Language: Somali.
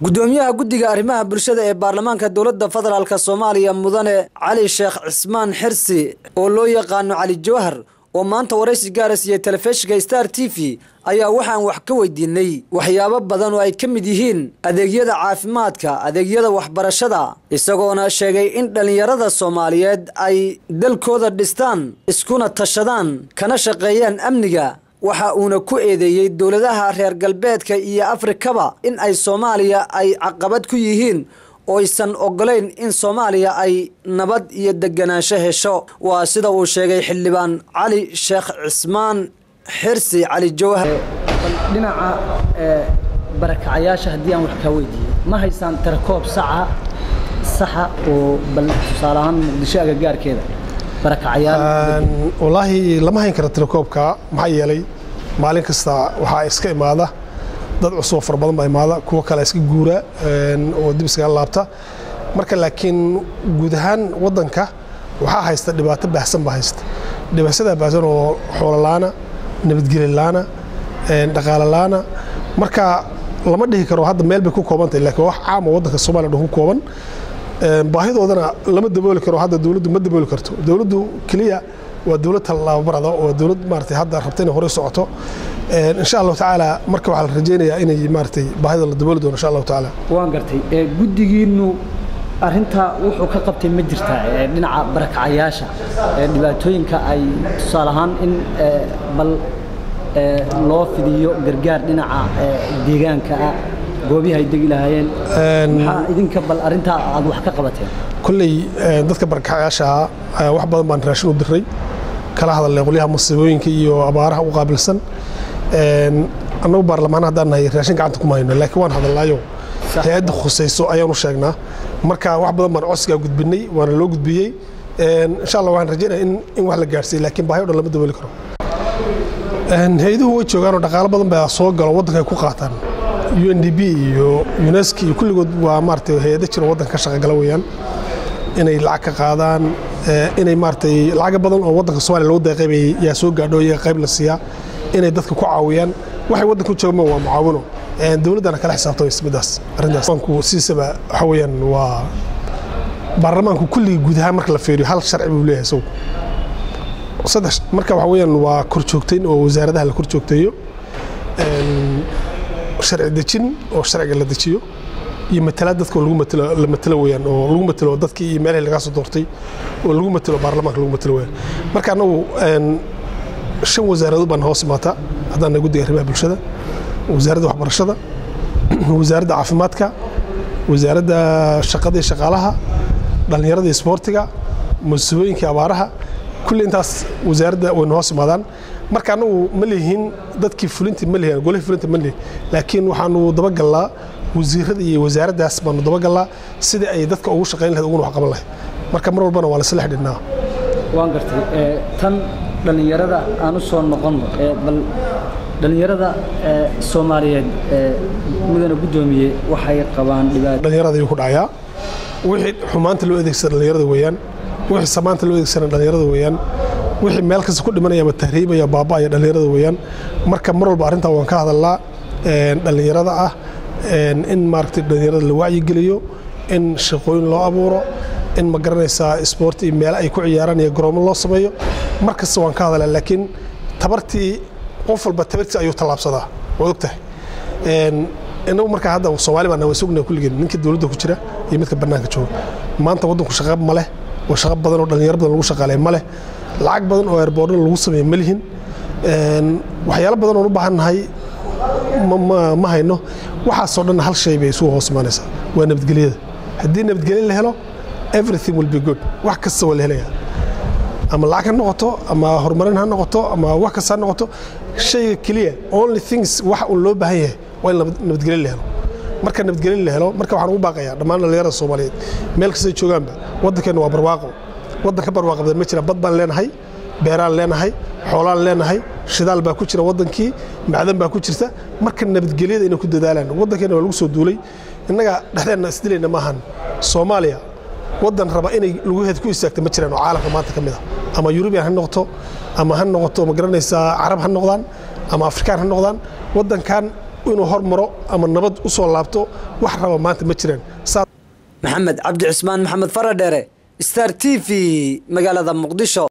gudoomiyaha guddiga arrimaha bulshada ee baarlamaanka dowladda federaalk soomaaliya mudane cali sheekh cismaan xirsi oo loo yaqaano cali jawhar oo maanta waraysi gaara siiyey telefishinka star t v ayaa waxaan wax ka weydiinay waxyaabo badan oo ay ka mid yihiin adeegyada caafimaadka adeegyada waxbarashada isagoona sheegay in dhallinyarada soomaaliyeed ay dalkooda dhistaan iskuna tashadaan kana shaqeeyaan amniga waxa uuna ku eedeeyey dowladaha reer galbeedka iyo afrikaba in ay soomaaliya ay caqabad ku yihiin oo aysan ogolayn in soomaaliya ay nabad iyo deganaansho hesho waa sida uu sheegay xildhibaan cali sheekh cismaan xirsi cali jawhar dhinaca barakacayaasha haddii aan wax kaa weydiiyo ma haysaan tarakoob saca saxa oo bal tusaale ahaan muqdisho agagaarkeeda wallaahi lama hayn karo telekoobka maxaa yeelay maalin kasta waxaa iska imaada dad cusub oo fara badan baa imaada kuwo kale iska guura oo dib iskaga laabta marka laakiin guud ahaan waddanka waxaa haysta dhibaato baahsan baa haysta dhibaatada baahsan oo xoololaana nabadgeli laana dhaqaale laana marka lama dhihi karo hadda meel bay ku koobantahay laakiin wax caama waddanka soomaaliya dhan ku kooban baahidoodana lama dabooli karo hadda dowladdu ma dabooli karto dowladdu keliya waa dowlad tallababarada oo dowlad maaragtay hadda rabta inay horey socoto insha allahu tacaala marka waxaa la rajaynayaa inay maaragtay baahida la dabooli doono insha allahu tacaala waan gartay guddigiinnu arrintaa wuxuu ka qabtay ma jirtaa dhinaca barakacayaasha dhibaatooyinka ay tusaale ahaan in bal loo fidiyo gargaar dhinaca deegaanka ah goobihi ay degi lahaayeen maxaa idinka bal arrintaa aad wax ka qabateen kolley dadka barakacayaasha wax badan baan raashin u diray kala hadalnay qolyaha masiibooyinka iyo abaaraha u qaabilsan annagu baarlamaan haddaan nahay raashin gacanta kuma hayno laakiin waan hadalnaayo hay-adda khusayso ayaan u sheegnaa marka wax badan baan codsigaa gudbinay waana loo gudbiyey insha allah waxaan rajaynaya in wax la gaarsiiye laakiin baahi o dhan lama dabooli karo hay-aduhu way joogaanoo dhaqaalo badan baa soo galo waddanka ay ku qaataan u n d b iyo unesco iyo kulligood waa maaragtay hay-ada jiro waddanka ka shaqagala weeyaan inay lacag ka qaadaan inay maaragtay lacaga badan oo waddanka soomaaliya loo deeqaybay yaa soo gaadho iyaga qayb la siiyaa inay dadka ku caawiyaan waxay waddanka u joogaan waa mucaawino dowladdana kala xisaabtamaysa middaas arrintaas banku sidiisaba waxa weeyaan waa baarlamaanku kulligii guud ahaan marka la feeriyo hal sharci buu leeyahay isagu saddex marka waxa weeyaan waa korjoogtayn oo wasaaradaha la korjoogteeyo sharci dejin oo sharciga la dejiyo iyo matalaad dadka lagu matalo la matalo weeyaan oo lagu matalo dadkii iyo meelihii laga soo doortay oo lagu matalo baarlamaanka lagu matalo weeyaan marka annagu shan wasaaradood baan hoos imaata haddaan guddiga arrimaha bulshada wasaaradda waxbarashada wasaaradda caafimaadka wasaaradda shaqada iyo shaqaalaha dhallinyarada iyo isboortiga musiibooyinka abaaraha kulli intaas wasaaradda wayna hoos imaadaan marka annagu ma lihin dadkii fulintii ma lihin golihii fulinta ma lihin laakiin waxaanu dabagallaa wasiirada iyo wasaaraddaas baanu dabagallaa sidai ay dadka ugu shaqayn lahayd uguna wax qaban lahayd marka mar walbana waa lasla xidhiidhnaa waan gartay tan dhallinyarada aan u soo noqonno bal dhallinyarada soomaaliyeed mudana guddoomiye waxay qabaan dhibaato dhallinyarada ayuu ku dhacayaa wixii xumaanta loo adeegsada dhallinyarada weeyaan wixii samaanta loo adeegsana dhallinyarada weeyaan wixii meel kasta ku dhimanaya ama tahriibaya baaba'aya dhallinyarada weeyaan marka mar walba arrintaa waan ka hadalnaa dhallinyarada ah in maaragtay dhallinyarada la wacyigeliyo in shaqooyin loo abuuro in ma garanaysaa isboort iyo meelo ay ku ciyaaraan iyo garoomo loo sameeyo mar kasta waan ka hadalnaa laakiin tabartii qof walba tabartii ayuu tallaabsadaa waad og tahay inagu markaa hadda soomaali baan waa sugna kulligeen ninka dowladda ku jira iyo midka bannaanka jooga maanta waddanku shaqo ma leh oo shaqo badan oo dhallinyaro badan lagu shaqaaleey ma leh lacag badan oo airboordo lagu sameeye ma lihin waxyaalo badan oon u baahan nahay ma hayno waxaasoo dhan hal shay bay isugu hoos imaanaysaa waa nabadgelyada haddii nabadgelyo la helo everything will be good wax kasta waa la helayaa ama lacag ha noqoto ama horumarin ha noqoto ama wax kasta ha noqoto shayga keliya only things wax uun loo baahan yahay waa in nabadgelyo la helo marka nabadgelyo la helo marka waxaan ugu baaqayaa dhammaan dhallinyarada soomaaliyeed meel kastay joogaanba waddankeenna waa barwaaqo waddan ka barwaaqa badan ma jira bad baan leenahay beeraan leenahay xoolaan leenahay shidaal baa ku jira waddankii macdan baa ku jirta marka nabadgelyada inay ku dadaalaan waddankeenna waa lagu soo duulay innaga dhexdeenna isdilayna maahan soomaaliya waddan raba inay lugaheed ku istaagta ma jiraan oo caalamka maanta ka mid ah ama yurubiyan ha noqoto ama ha noqoto ma garanaysaa carab ha noqdaan ama afrikaan ha noqdaan waddankan inuu hormaro ama nabad u soo laabto wax raba maanta ma jiraan maxamed cabdi cismaan maxamed faradheere star t v magaalada muqdisho